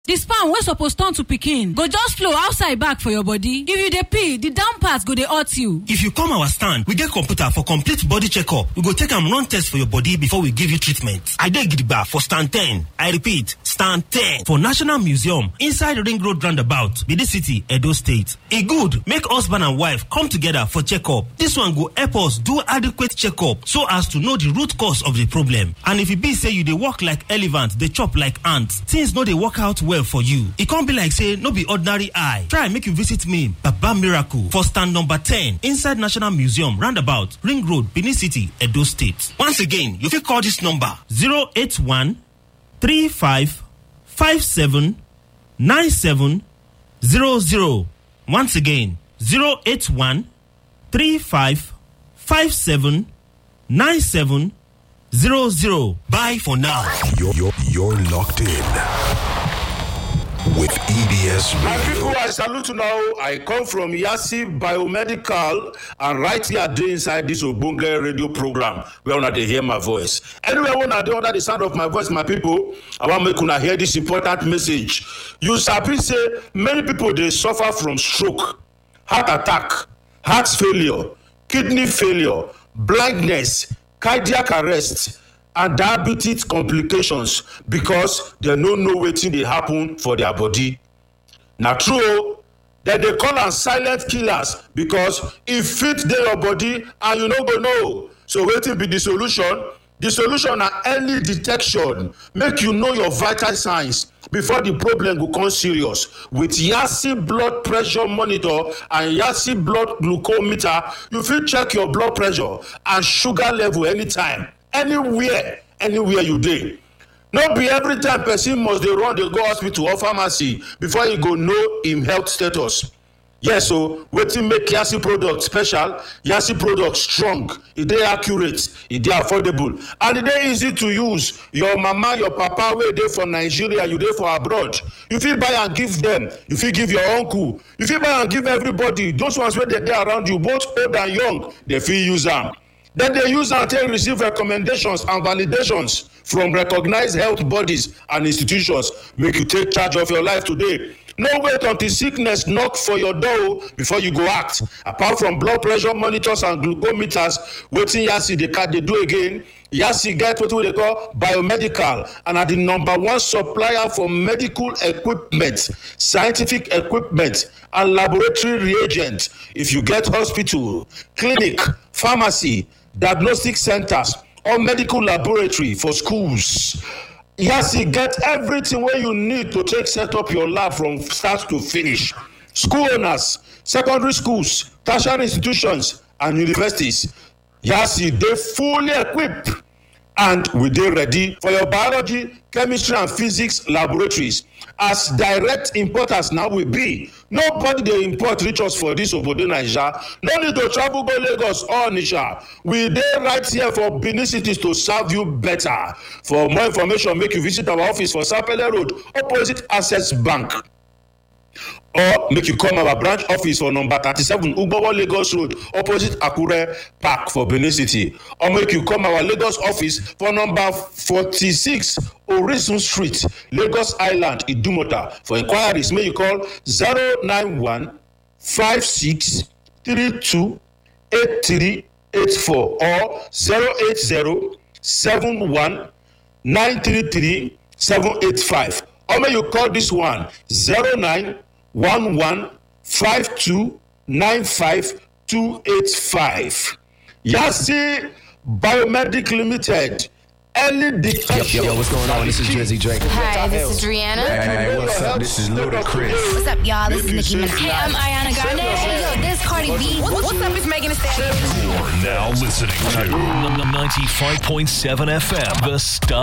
the sperm wey suppose turn to pikin go just flow outside back for your body if you dey pee the down part go dey hurt you if you come our stand we get computer for complete body checkup we go take am run test for your body before we give you treatment i dey gidigba for stand 10 i repeat stand 10 for national museum inside ring road roundabout benin city edo state e good make husband and wife come together for checkup this one go help us do adequate checkup so as to know the root cause of the problem and if e be say you dey work like elephant dey chop like ant things no dey work out well for you e come be like say no be ordinary eye try make you visit me baba miracle for stand number 10 inside national museum roundabout ring road benin city edo state once again you fit call dis number 081 35 57 97 00 once again 081 35 57 97 00 bye for now You're, you're, you're locked in with EBS My Radio. people, I salute you now. I come from Yasi Biomedical, and right here, I dey inside this Obunge radio program where una dey hear my voice. Anywhere una dey under the sound of my voice, my people, I wan make una hear this important message. You sabi say many people dey suffer from stroke, heart attack, heart failure, kidney failure, blindness, cardiac arrest. and diabetes complications because dem no know wetin dey happen for their body na true o dem dey call am silent killers because e fit dey your body and you no go know so wetin be the solution the solution na early detection make you know your vital signs before the problem go come serious with yasi blood pressure monitor and yasi blood glucometer you fit check your blood pressure and sugar level anytime anywhere anywhere you dey no be every time person must dey run dey go hospital or pharmacy before e go know im health status yes o wetin make yasi product special yasi product strong e dey accurate e dey affordable and e dey easy to use your mama your papa wey dey for nigeria you dey for abroad you fit buy am give dem you fit give your uncle you fit buy am give everybody those ones wey dey dey around you both old and young dem fit use am dem dey use am take receive recommendations and validations from recognized health bodies and institutions make you take charge of your life today no wait until sickness knock for your door o before you go act apart from blood pressure monitors and glucometers wetin yasi dey dey do again yasi get wetin we dey call biomedical and na the number one supplier for medical equipment scientific equipment and laboratory reagents if you get hospital clinic pharmacy diagnostic centers or medical laboratory for schools yasi get everything wey you need to take set up your lab from start to finish school owners secondary schools tertiary institutions and universities yasi dey fully equipped and we dey ready for your biology chemistry and physics laboratories as direct importers na we be nobody dey import reach us for dis obodo naija no need to travel go lagos or onitsha we dey right here for benin city to serve you better for more information make you visit our office for sapele road opposite access bank or make you come our branch office for number thirty-seven ugbowo lagos road opposite akure park for benin city or make you come our lagos office for number forty-six orisun street lagos island idumota for inquiries make you call zero nine one five six three two eight three eight four or zero eight zero seven one nine three three seven eight five or make you call this one zero nine one one five two nine five two eight five yasi biomedic limited early detection. Yo, what's going on? This is Drizzy Drake. Hi, this is Rihanna. Hey, what's up? This is Ludacris. What's up, y'all? This is Nicki Minaj. Hey, I'm Ariana Grande. Hey, yo, this Cardi B. What's up? It's Megan Thee Stallion. You're now listening to 95.7 FM, The Star.